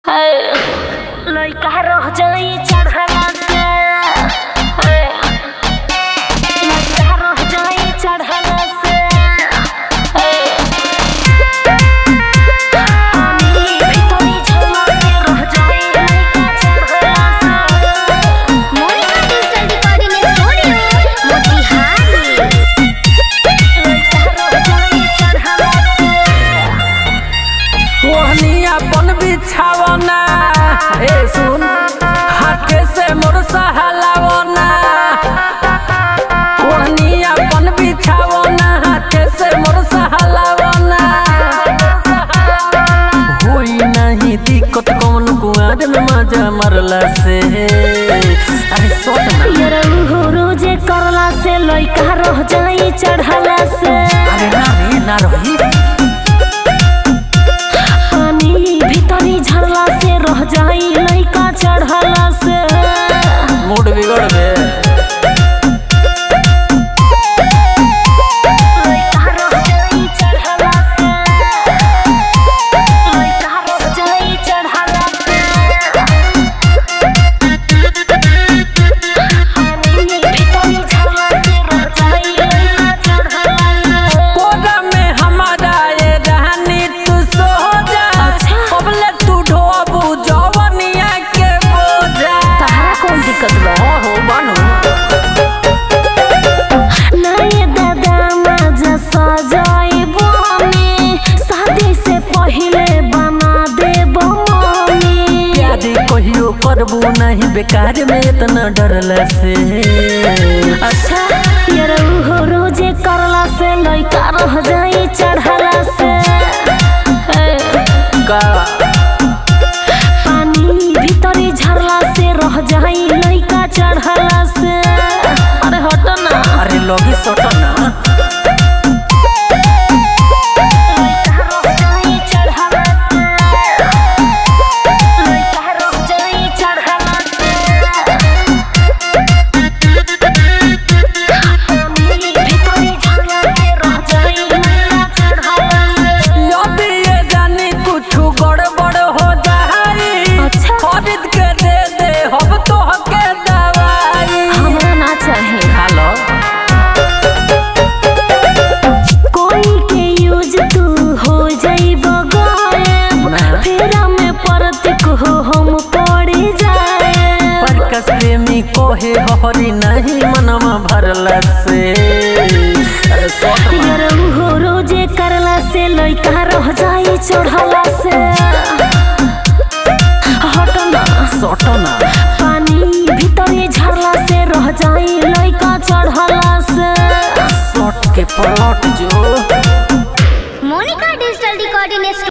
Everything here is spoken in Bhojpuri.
लइका रह जाई चढ़ला से लइका रह जाई चढ़ला से पानी भीतरी झोला के रह जाई लइका चढ़ला से Monika digital recording studio Motihari लइका रह जाई चढ़ला से ओहनिया बन बिछावना ए सुन हाथे से मोर सहलावना ओहनिया बन बिछावना हाथे से मोर सहलावना होई नहीं दिक्कत कौन कुआर में मजा मरला से अरे सोच ना यरऊ हो रोजे करला से लइका रह जाई चढ़ला से अरे ना रे ना रही पानी भीतरी झरला से रह जाई लइका चढ़ला से मूड बिगड़ गए लइका रह जाई चढ़ला से लइका रह जाई चढ़ला से पानी भीतरी झरला से रह जाई लइका चढ़ला से कोरा में हमारा ये रहनी तू सो जा अच्छा। कबले तू ढोबू जवनिया के बोझा तहरा कौन दिक्कत बा हो बानू नए दादा मजा सजाइबो में शादी से पहले बना देबो मम्मी प्यारी कहियो करबू नहीं बेकार में इतना डरला से अच्छा यार हो रोजे करला से लइका रह जाई चढ़ला से ए, का पानी भीतरी झरला से रह जाई लइका चढ़ला से अरे हट ना अरे लोगी सोटो ना लइका रह जाई चढ़ला से लइका रह जाई चढ़ला से पानी भीतरी झरला से रह जाई लइका चढ़ला से यदि ये जानी कुछ गड़बड़ हो जाई अच्छा। खरीद के दे दे हम तो के दवाई हमरा ना चाहे हेलो कोई के यूज तू हो जाइबो गायब ना। फेरा में परतिक हो हम पड़ जाए पर कस प्रेमी कोहे हरी नहीं मनवा भरला से अरे सोट ना यार हो रोजे करला से लइका रह जाई चढ़ला से हट ना सोटो ना पानी भीतरी झरला से रह जाई लइका चढ़ला से सोट के पलट जो मोनिका डिजिटल रिकॉर्डिंग